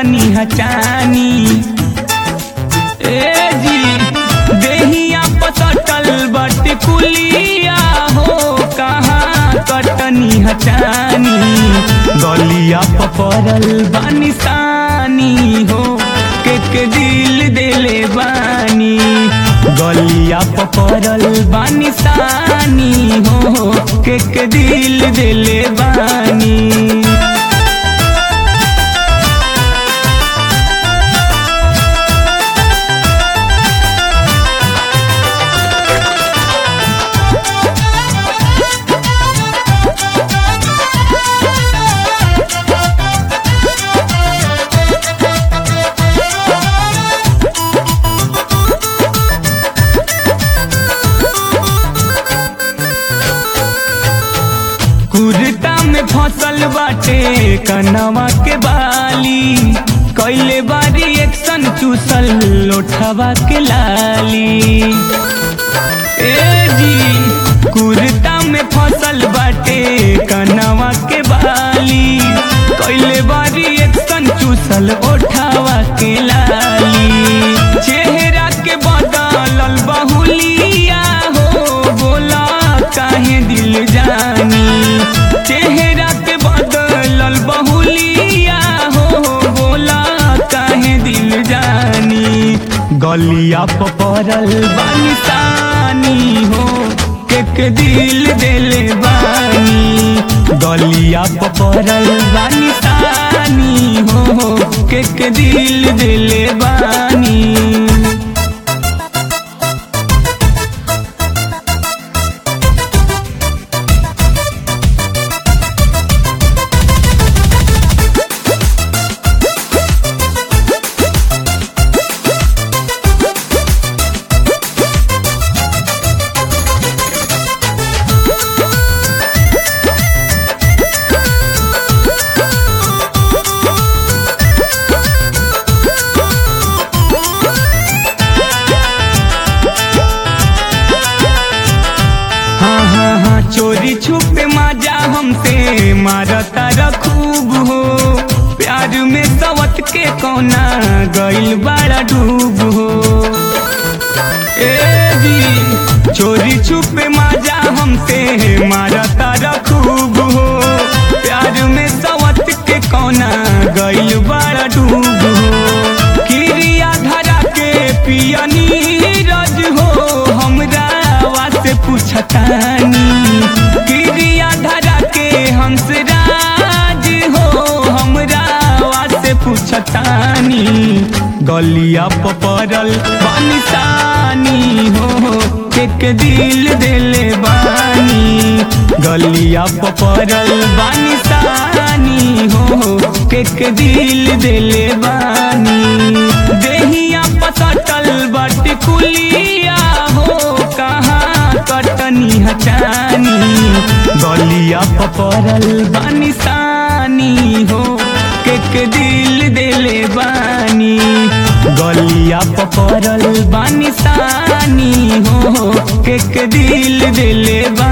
कटनी हचानी ए जी देहिया पसटल बट कुलिया हो कहाँ कटनी हचानी गलिया पपरल बानिसानी हो के के दिल देले बानी गलिया पपरल बानिसानी हो के के दिल देले बानी कुर्ता में फसल बाटे कनवा के बाली कैले बारी एक्शन चूसल लोठवा के लाली ए जी कुर्ता में फसल बाटे कनवा के बाली कैले बारी एक्शन चूसल ओठवा के लाली चेहरा के बदलल बहुलिया हो बोला काहे दिल जानी चेहरा के बदलल बहुलिया हो बोला काहे दिल जानी गलिया पपरल बानिसानी हो केक दिल देले बानी गलिया पपरल बानिसानी हो केक दिल देले बानी हाँ हाँ हाँ चोरी छुपे माजा हमसे मारता रखूब हो प्यार में सवत के कोना गइल बड़ा डूब हो ए जी चोरी छुपे माजा हमसे मारता रखूब हो प्यार में सवत के कोना गइल बड़ा डूब हो किरिया धरा के पियनी रज हो हमरा से पूछतानी किरिया धरा के हंस राज हो हमरा से पूछतानी गलिया पपरल बानिसानी हो एक दिल देले बानी गलिया पपरल बानिसानी हो एक दिल देले बानी देहिया पसटल बट कुलिया हो कहाँ कटनी हचानी गलिया पपरल बानिसानी हो केक दिल देले बानी गलिया पपरल बानिसानी हो केक दिल देले